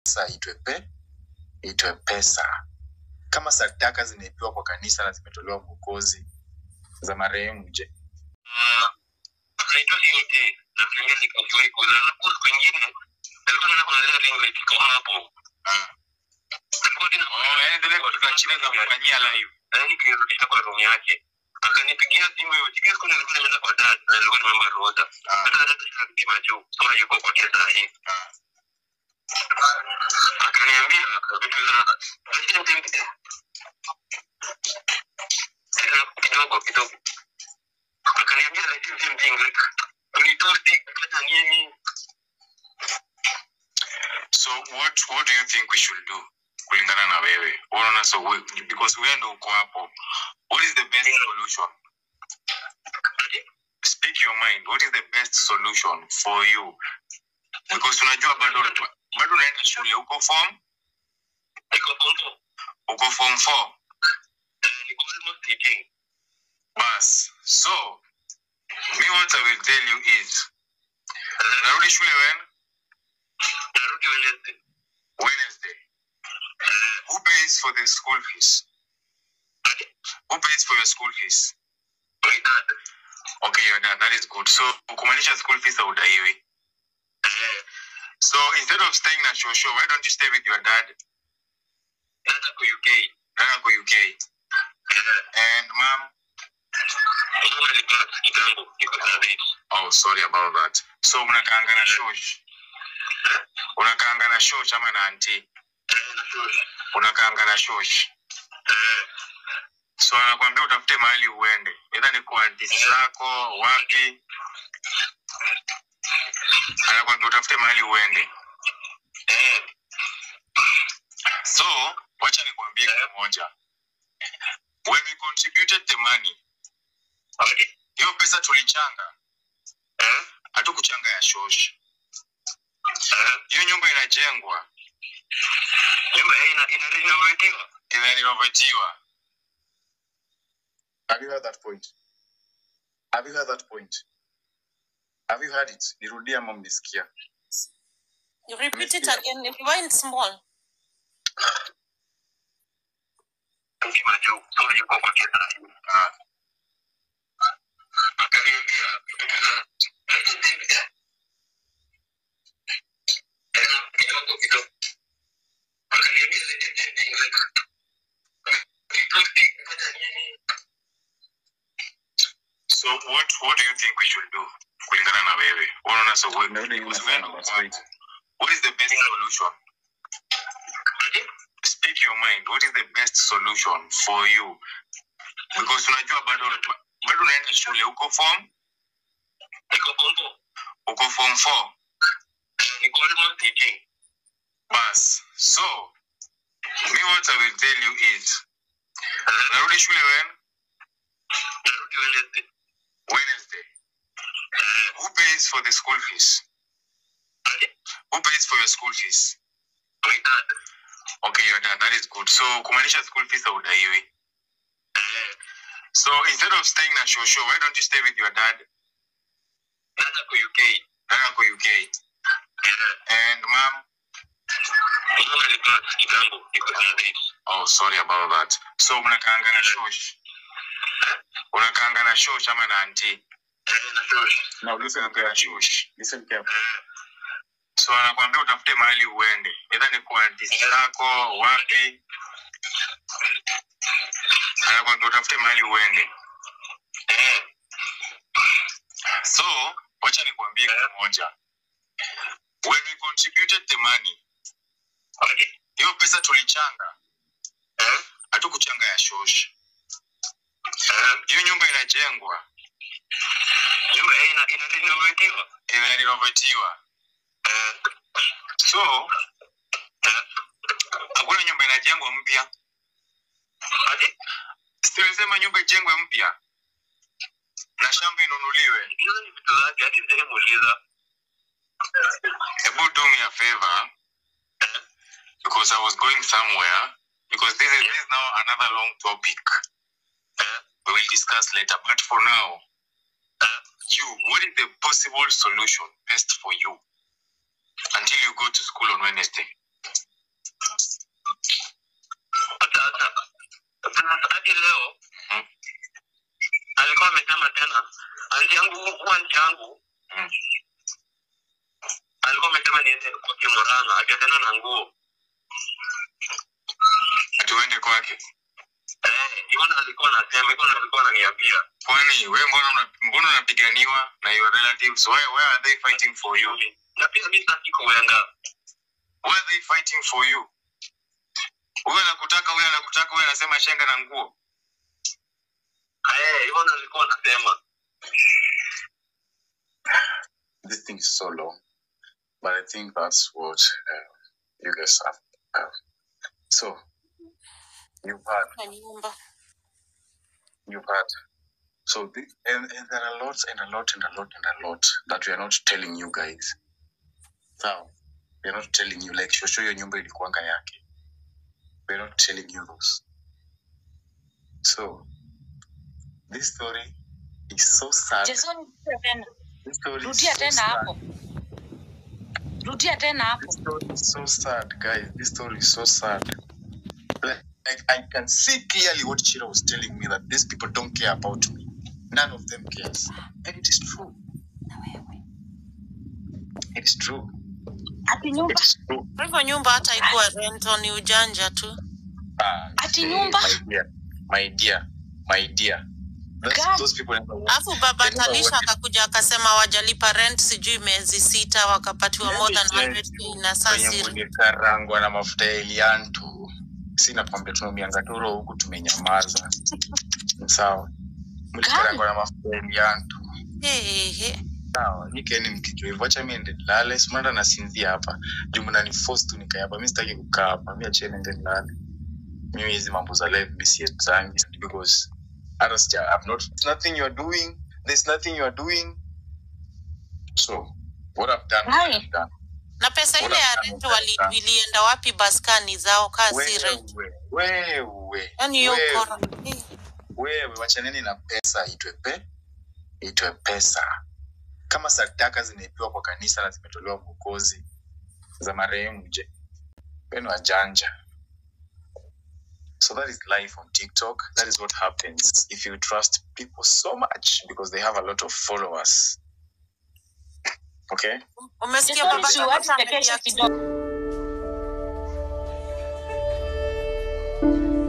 pesa itwe pe itwe pesa kama sadaka zimeipiwa kwa kanisa na zimetolewa mwokozi za marehemu je naitwa Inge na kuingia nikajua iko na hapo kwingine alikuwa anaenda kuangalia ringlet iko hapo alikuwa tena oh yani ndio kwa chini na kufanyia live yani kirudisha kwa room yake akanipigia simu hiyo tikia kuna nilikuwa nimeenda kwa dad na nilikuwa nimeomba rota hata hata tukapiga juu sasa yuko kwa kesa hii akaniambia vitu za lakini mtembe kidogo kidogo akaniambia the same thing like ulitosti kufanya nini so what what do you think we should do kulingana na wewe unaona so we, because wewe ndo uko hapo what is the best solution speak your mind what is the best solution for you because unajua bado bado unaenda shule uko form niko pompo uko form 4 niko almost 18 bas so me what i will tell you is narudi shule when narudi Wednesday wednesday who pays for the school fees who pays for your school fees my dad okay your dad that is good so kumaanisha school fees haudaiwi eh so instead of staying na shosho why don't you stay with your dad dada kwa UK dada ako uk eh and mom mama alipata kitambo niko na date oh sorry about that so mnakaanga na shosh unakaanga na shosh ama na anti eh na shule unakaanga na shosh eh so anakwambia utafute mahali uende edha ni kwa anti zako wapi anakwambia utafute mahali uende eh so wacha nikwambie kitu moja when we contributed the money okay hiyo pesa tulichanga eh hatukuchanga ya shosh eh hiyo nyumba inajengwa nyumba hii ina ina renovatiwa inarenovatiwa have you heard that point have you heard that point have you heard it nirudie ama mlisikia You repeat it again. Rewind small. kima juu so yuko kwa kesa hii Ah, akaniambia kidogo kidogo akaniambia the same thing like ulitosti kufanya nini so what what do you think we should do kulingana na wewe unaona so we, Narudi nyuma because wewe sana, ndo but uko wait. hapo. what is the best solution speak your mind what is the best solution for you because unajua bado bado unaenda shule uko form niko pompo uko form 4 niko almost 18 bas so me what i will tell you is narudi shule when narudi Wednesday wednesday eh who pays for the school fees who pays for your school fees my dad okay your dad that is good so kumaanisha school fees haudaiwi eh so instead of staying na shosho why don't you stay with your dad dada kwa UK dad ako uk eh and mom mama alipata kitambo niko na date oh sorry about that so mnakaanga na shosh unakaanga na shosh ama na anti eh na shule now listen Unakaanga na carefully shosh listen carefully eh so anakwambia utafute mahali uende edha ni kwa anti zako wapi anakwambia utafute mahali uende eh so wacha nikuambie kitu moja when we contributed the money okay hiyo pesa tulichanga eh hatukuchanga ya shosh eh hiyo nyumba inajengwa nyumba hii ina ina renovatiwa inarenovatiwa eh so eh hakuna nyumba inajengwa mpya okay silisema nyumba ijengwe mpya na shamba inunuliwe hizo ni vitu zake hadi sijamuuliza hebu do me a favor because i was going somewhere because this is, this is now another long topic eh we will discuss later but for now eh you what is the possible solution best for you until you go to school on wednesday tena na nguo Tuende kwake. eh hivyo ndo alikuwa anasema hivyo ndo alikuwa ananiambia Kwani wewe mbona una, mbona unapiganiwa na your relatives? Why, why are they fighting for you? na pia mi sitaki kuenda Why are they fighting for you? Huyu anakutaka, huyu anakutaka, huyu anasema shenga na nguo. eh hivyo ndo alikuwa anasema This thing is so long, but I think that's what uh, you guys have. Uh, so you've had, Kwa nyumba. you've had. So the, and, and there are lots and a lot and a lot and a lot that we are not telling you guys. Now we are not telling you like shosho hiyo nyumba ilikuwanga yake. We are not telling you those. So this story is so sad. Jason, rudia tena. This story is Rudia so tena sad. hapo. Rudia tena hapo. This story is so sad, guys. This story is so sad. Like, like, I can see clearly what Chira was telling me that these people don't care about me. None of them cares. And it is true. It is true. Ati nyumba. It is true. Kwa hivyo nyumba hata ikuwa rento ni ujanja tu. Ah, Ati eh, nyumba? My dear. My dear. My dear. Those, God. those people never want. Alafu baba They never Talisha wanted- akakuja akasema wajalipa rent sijui miezi sita wakapatiwa more than 100k na saa Wenye siri. mulikarangwa na mafuta ya Elianto. Sina kwambia tunaumia turo huku tumenyamaza. Sawa. Mlikarangwa na mafuta ya Elianto. Hehehe. sawa nikeni mkijua hivyo acha mi ende nilale simanda nasinzia hapa juu mnaniforce tu nikae hapa mi sitaki kukaa hapa mi acheni ende nilale mimi hizi mambo za live mi siezangi because hata sija I'm not there's nothing you are doing there's nothing you are doing so what I've done what Hai. I've done Na pesa ile ya rent wali- ilienda wapi baskani zao kasi rent? wewe wewe Yaani hiyo wewe ukora. Eh, wewe wachaneni na pesa itwe pe itwe pesa kama sadaka zimeipiwa kwa kanisa na zimetolewa mwokozi za marehemu je wenu wajanja so that is life on tiktok that is what happens if you trust people so much because they have a lot of followers okay Umesikia Jason, baba usiwache Talisha chekesha amelia kidogo.